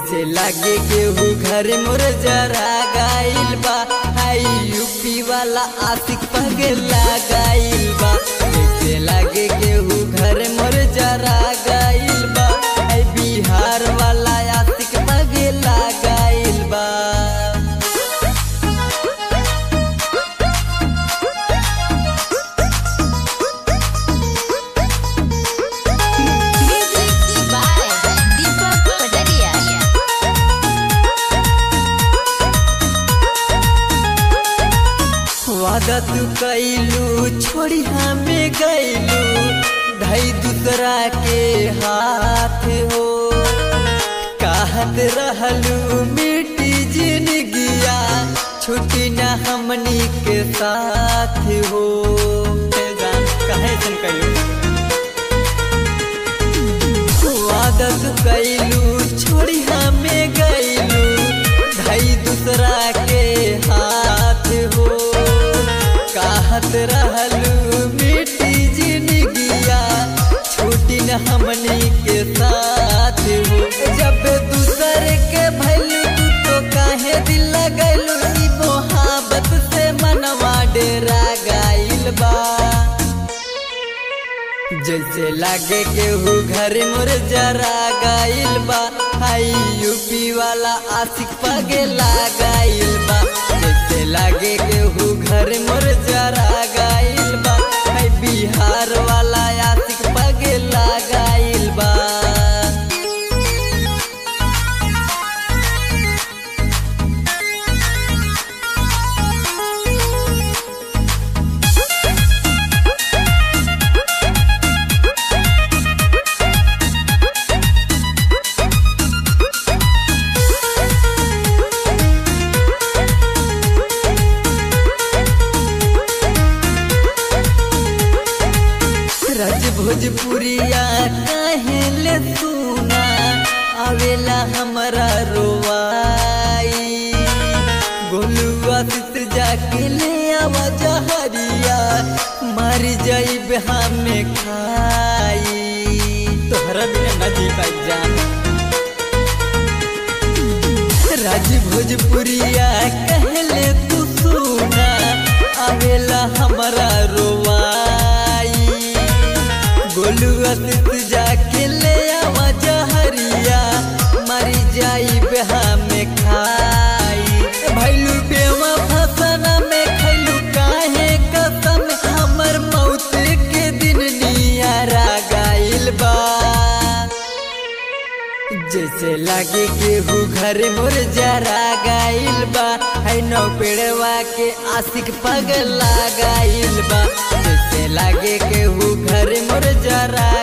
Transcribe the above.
जैसे लागे केहू घर मोर जरा गाइल बा हाई यूपी वाला आशिक पगला गाइल बा जैसे लागे केहू घर मोर जरा गाइल बा हाई बिहार वाला आशिक पगला गाइल बा Music by Deepak Padaria. वादा तू कैलू छोड़ी हमें गैलू ढाई दूसरा के हाथ हो कहत रहलू मिट्टी जिंदगिया छुट्टी न हमनी के साथ हो ए जान, काहे ऐसन कैलू आदत कैलू छोड़ी हमें गैलू ढाई दूसरा के हाथ हो कहत रहलू मिट्टी जिंदगिया छूटी न हमनी के साथ हो जब दूसर के भैलू तू तो काहे दिल लगैलू ई मोहब्बत से मनवा डेरा गाइल बा जैसे लागे केहू घर मोर जरा गाइल बा हाई यूपी वाला आशिक पगला गाइल बा जैसे लागे केहू घर मोर जरा गाइल बा हाई बिहार वाला आशिक पगला गाइल बा रज भोजपुरिया काहे ले सुना आवेला हमरा रोवाई गोलुआ सित जाके ले आवा जहरिया मर जाइब हमें खाई तोहरा बिना न जी पाई जान राज भोजपुरिया कहले तू सुना आवेला हमरा रोवाई गोलुआ सित जाके ले आवा जहरिया मरी जाई हमें खाई भैलू बेवा फसना में खैलू काहे कसम हमर मौत के दिन नियारा गाइल बा जैसे लागे केहू घर मोर जरा गाइल बा है नौ पेड़वा के आशिक पगला गाइल बा जैसे लागे केहू घर मोर जरा